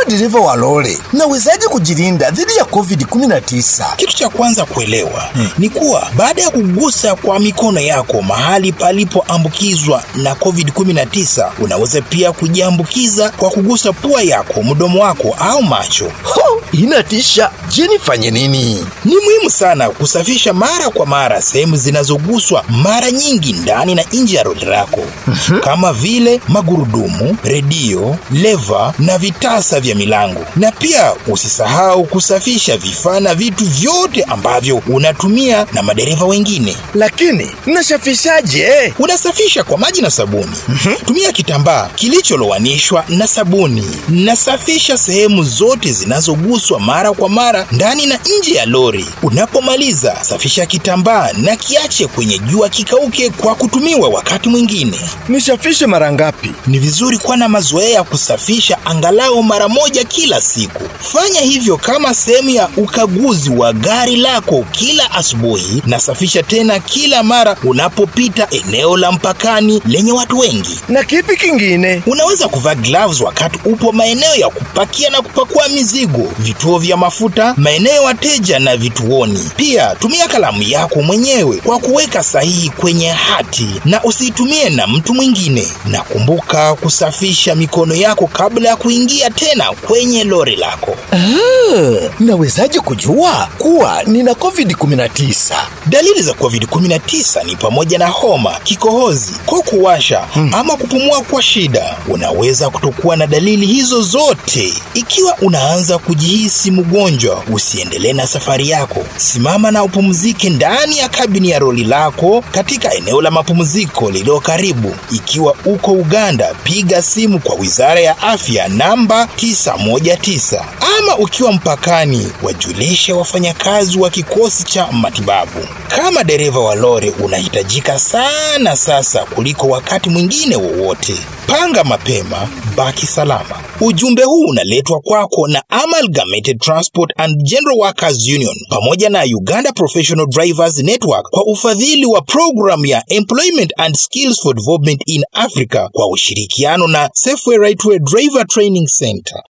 dereva wa lori, nawezaje kujilinda dhidi ya COVID-19? Kitu cha kwanza kuelewa hmm, ni kuwa baada ya kugusa kwa mikono yako mahali palipoambukizwa na COVID-19, unaweza pia kujiambukiza kwa kugusa pua yako, mdomo wako au macho. Ho, inatisha. Je, nifanye nini? Ni muhimu sana kusafisha mara kwa mara sehemu zinazoguswa mara nyingi ndani na nje ya lori lako kama vile magurudumu, redio, leva na vitasa vya milango. Na pia usisahau kusafisha vifaa na vitu vyote ambavyo unatumia na madereva wengine. Lakini nasafishaje? Unasafisha kwa maji na sabuni. Tumia kitambaa kilicholowanishwa na sabuni. Nasafisha sehemu zote zinazoguswa mara kwa mara ndani na nje ya lori. Unapomaliza, safisha kitambaa na kiache kwenye jua kikauke kwa kutumiwa wakati mwingine. Nisafishe mara ngapi? Ni vizuri kuwa na mazoea ya kusafisha angalau mara moja kila siku. Fanya hivyo kama sehemu ya ukaguzi wa gari lako kila asubuhi, na safisha tena kila mara unapopita eneo la mpakani lenye watu wengi. Na kipi kingine? Unaweza kuvaa gloves wakati upo maeneo ya kupakia na kupakua mizigo, vituo vya mafuta, maeneo ya wateja na vituoni. Pia tumia kalamu yako mwenyewe kwa kuweka sahihi kwenye hati na usiitumie na mtu mwingine. Na kumbuka kusafisha mikono yako kabla ya kuingia tena kwenye lori lako. Ah, nawezaje kujua kuwa nina COVID-19? Dalili za COVID-19 ni pamoja na homa, kikohozi, koo kuwasha ama kupumua kwa shida. Unaweza kutokuwa na dalili hizo zote. Ikiwa unaanza kujihisi mgonjwa, usiendelee na safari yako. Simama na upumzike ndani ya kabini ya lori lako katika eneo la mapumziko lililo karibu. Ikiwa uko Uganda, piga simu kwa Wizara ya Afya namba 919 ama ukiwa mpakani, wajulishe wafanyakazi wa kikosi cha matibabu. Kama dereva wa lori, unahitajika sana sasa kuliko wakati mwingine wowote. Panga mapema, baki salama. Ujumbe huu unaletwa kwako na Amalgamated Transport and General Workers Union pamoja na Uganda Professional Drivers Network kwa ufadhili wa programu ya Employment and Skills for Development in Africa kwa ushirikiano na Safeway Rightway Driver Training Center.